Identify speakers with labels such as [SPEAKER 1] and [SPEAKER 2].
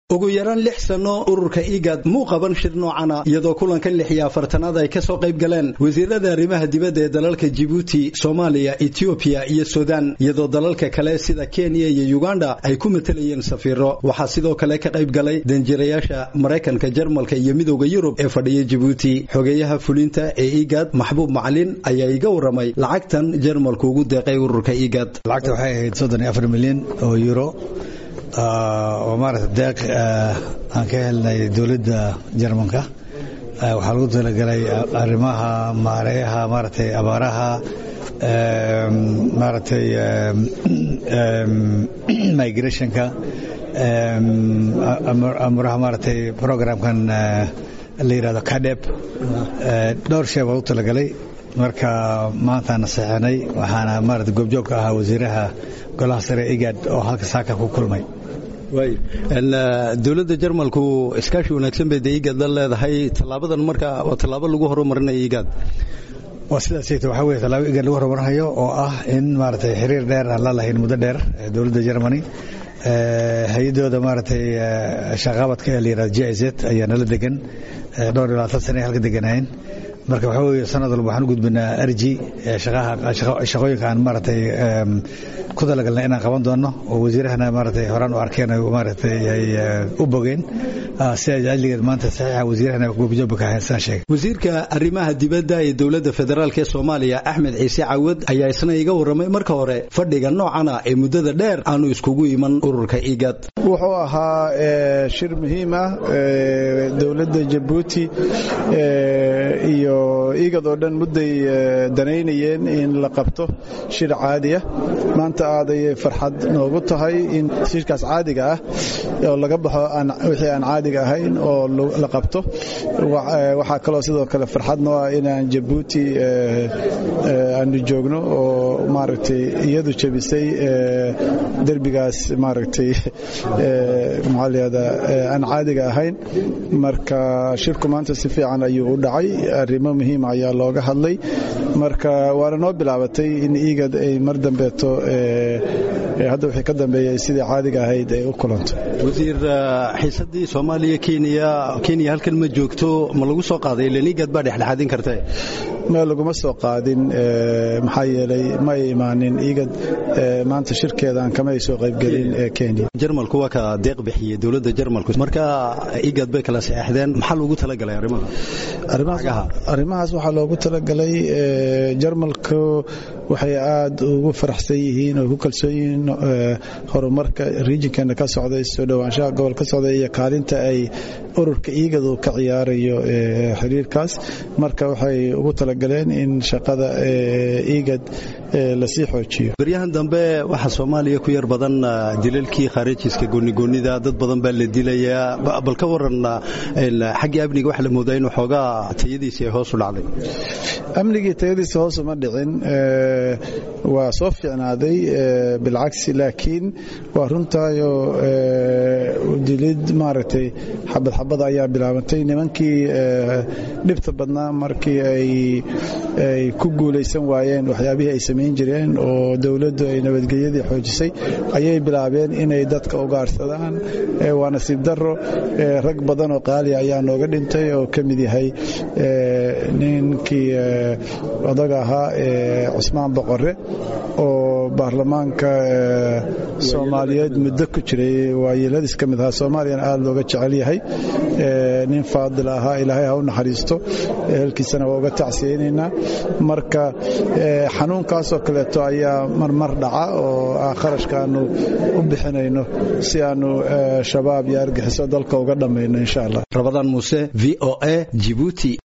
[SPEAKER 1] ugu yaraan lix sano ururka igad muu qaban shir noocana iyadoo kulanka lix iyo afartanaad ay kasoo qayb galeen wasiirada arrimaha dibadda ee dalalka jibuuti soomaaliya etoobiya iyo sudan iyadoo dalalka kale sida kenya iyo uganda ay ku matalayeen safiiro waxaa sidoo kale ka qayb galay danjirayaasha maraykanka jarmalka iyo midowda yurub ee fadhiya jibuuti xogeeyaha fulinta ee igad maxbuub macalin ayaa iga waramay lacagtan jarmalku ugu deeqay ururka igad
[SPEAKER 2] lacagta waxay ahayd soddon iyo afar milyan oo euro oo maarata deeq aan ka helnay dowladda jarmanka waxaa lagu talagalay arrimaha maareeyaha maaratay abaaraha maaragtay migrationka amuraha maaragtay programkan la yidhahdo cadeb dhowr shee baa lagu talagalay marka maantaana saxinay waxaana maarata goobjoog ka ahaa wasiiraha golaha sare igad oo halka saaka ku kulmay
[SPEAKER 1] dowladda jarmalku iskaashi wanaagsan bay de igad la leedahay tallaabadan marka waa tallaabo lagu horumarinayo igad
[SPEAKER 2] waa sidaasayt waxaa weye tallaabo igad lagu horumarinayo oo ah in maaragtay xiriir dheer aan la lahayn muddo dheer dowladda germany hay-adooda maaragtay shaqaabadka ee la yihahdo j z ayaa nala degan dhowr iyo labaatan sana ay halka deganaayeen marka waxaa weeye sanad walba waxaan u gudbinaa arji shaqooyinka aan maaragtay ku talagalnay inaan qaban doonno oo wasiirahana maaragtay horaan u arkeen maaragtay ay u bogeen sidaas ajligeed maanta saxiixa wasiirahana goobjooba ka ahayn sidaan sheegay
[SPEAKER 1] wasiirka arrimaha dibadda ee dowladda federaalk ee soomaaliya axmed ciise cawad ayaa isna iga warramay marka hore fadhiga noocana ee muddada dheer aanu iskugu iman ururka igad
[SPEAKER 3] wuxuu ahaa shir muhiim ah dowladda jabuuti iyo igad oo dhan mudday danaynayeen in la qabto shir caadi ah maanta aad ayay farxad noogu tahay in shirkaas caadiga ah oo laga baxo wixii aan caadiga ahayn oo la qabto waxaa kaloo sidoo kale farxad noo ah inaan jabuuti aanu joogno oo maaragtay iyadu jebisay derbigaas maaragtay maxaa layihahdaa aan caadiga ahayn marka shirku maanta si fiican ayuu u dhacay arrimo muhiima ayaa looga hadlay marka waana noo bilaabatay in igad ay mar dambeeto hadda wixii ka dambeeyay sidii caadiga ahayd ay u kulanto
[SPEAKER 1] wasiir xiisadii soomaaliya kenya kenya halkan ma joogto ma lagu soo qaaday ilan igad baa dhexdhexaadin karta
[SPEAKER 3] ma laguma soo qaadin maxaa yeelay ma ay imaanin igad maanta shirkeedaan kama ay soo qaybgelin kenya
[SPEAKER 1] jarmalku waa ka deeq bixiyey dowladda jarmalku marka igad bay kala saxeexdeen maxaa loogu talagalay arrimaha
[SPEAKER 3] arrimahaas waxaa loogu talagalay jarmalku waxay aad ugu faraxsan yihiin oo ku kalsoon yihiin horumarka riijinkeena ka socday soo dhowaanshaha gobol ka socday iyo kaalinta ay ururka iigadu ka ciyaarayo xiriirkaas marka waxay ugu talagaleen in shaqada iigad lasii xoojiyo
[SPEAKER 1] baryahan dambe waxaa soomaaliya ku yar badan dilalkii khariijiska goonigoonida dad badan baa la dilayaa bal ka waran xaggii amniga waxa la moodaa inuu xoogaa tayadiisii ay hoos u dhacday
[SPEAKER 3] amnigii tayadiisa hoos uma dhicin waa soo fiicnaaday bilcagsi laakiin waa runtaayo dilid maaragtay xabad xabad ayaa bilaabantay nimankii dhibta badnaa markii ay ku guulaysan waayeen waxyaabihii ay samayn jireen oo dowladdu ay nabadgelyadii xoojisay ayay bilaabeen inay dadka ugaarsadaan waa nasiib daro rag badan oo qaaliya ayaa nooga dhintay oo ka mid yahay ninkii odaga ahaa cusmaan boqore oo baarlamaanka soomaaliyeed muddo ku jiray waayeeladiis ka mid ahaa soomaaliyana aad looga jecel yahay nin faadil ahaa ilaahay ha u naxariisto ehelkiisana waa uga tacsiyeynaynaa marka xanuunkaasoo kaleeto ayaa marmar dhaca oo kharashka aanu u bixinayno si aanu shabaab iyo argixiso dalka uga dhammayno insha allah
[SPEAKER 1] rabadaan muuse v o a jibuuti